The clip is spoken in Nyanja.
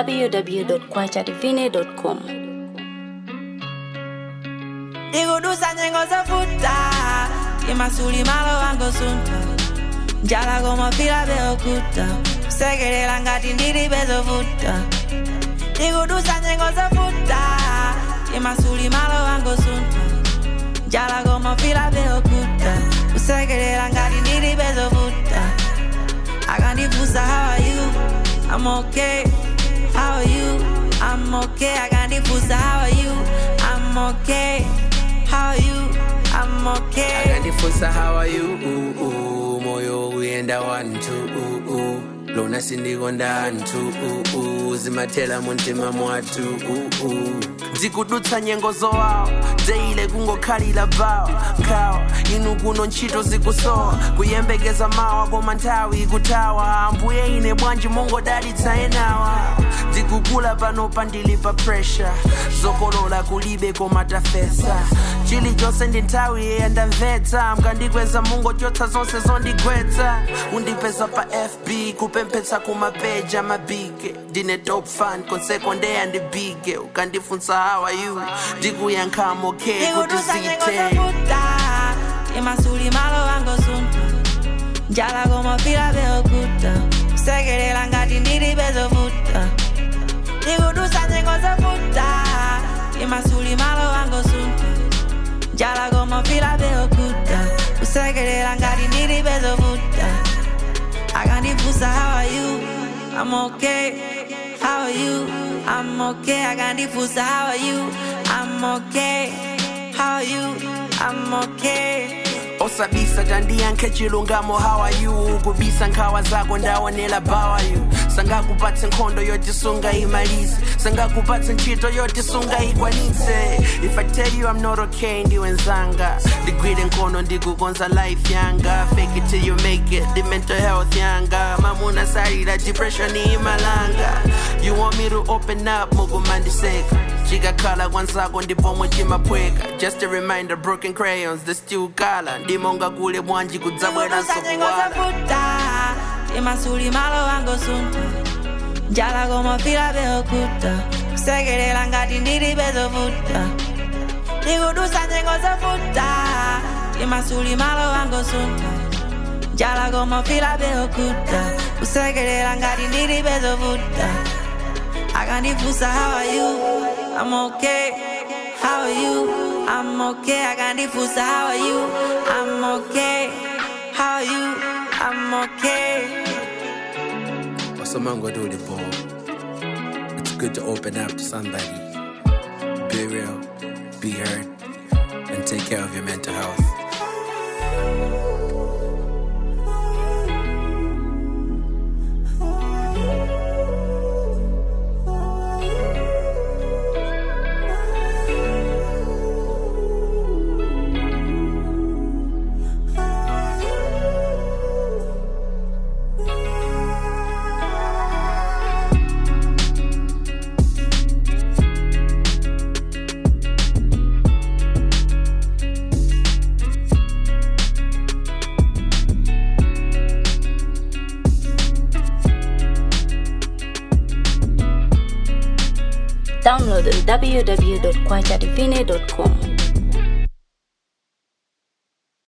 www.kwachadivine.com. ndikudusa nyengo zovuta imasuli malo wango sunta njala komafila beokuta kusekelela ngati ndili bezovuta ndikudusa nyengo zovuta imasuli malo wango sunta njala komafila beokuta kusekelela ngati ndili bezovuta akandifusa how are you i'm okay how are you i'm okay akandifusa how are you i'm okay how are you i'm okay akandifusa how are you uh, uh, moyo uyenda wantu uh, uh. lona sindikonda anthu uh, uh. zimathela muntima mwathu uh, uh. ndikudutsa nyengo zowawa deile kungokhalira vawa nkhawa inu kuno ntchito zikusowa kuyembekeza mawa koma nthawi ikuthawa ambuye ine bwanji mongodalitsa enawa ndikukula pano pandili pa pressure zokolola kulibe koma tafesa chilichonse ndi nthawi yeyandamvetsa mkandikweza mungochotsa zonse zondigwetsa undipeza pa fb kupemphetsa kumapeja mabige ndine top fan konseko ndeyandibige ukandifunsa how are you ndikuyankhamo okay kuti ndikudusa nyengo zite zovuta imasuli malo wango sunta njala komafila beokuta kusekelela ngati ndili bezovuta ndikudusa nyengo zovuta imasuli malo wango sunta njala komafila beokuta kusekelela ngati ndili bezovuta akandifusa how are you i'm okay how are you i'm okay akandifusa how are you i'm okay how are you i'm okay osabisa tandiyankhe chilungamo how are you kubisa nkhawa zako ndaonela bawa you sangakupatse nkhondo yotisunga imalize sangakupatse ntchito yotisunga ikwanitse if i tell you i'm not okay ndiwenzanga ndigwire nkhono ndikukonza life yanga fake it till you make it the mental health yanga mamuna salira depression imalanga you want me to open up mukumandiseka chikakhala kwanzako ndipomwe chimaphweka just a reminder broken crayons the still color ndimonga kule bwanji kudzabweranso ndikudusa nyengo kuwala zovuta imasuli malo wango sunta njala komafila beokuta kusekelela ngati ndili bezovuta ndikudusa nyengo zovuta imasuli malo wango sunta njala komafila beokuta kusekelela ngati ndili bezovuta akandifusa how are you i'm okay how are you i'm okay akandifusa how are you i'm okay how are you i'm okay wasomangoduli bo it's good to open up to somebody be real be heard and take care of your mental health Download on www.kwachadivine.com.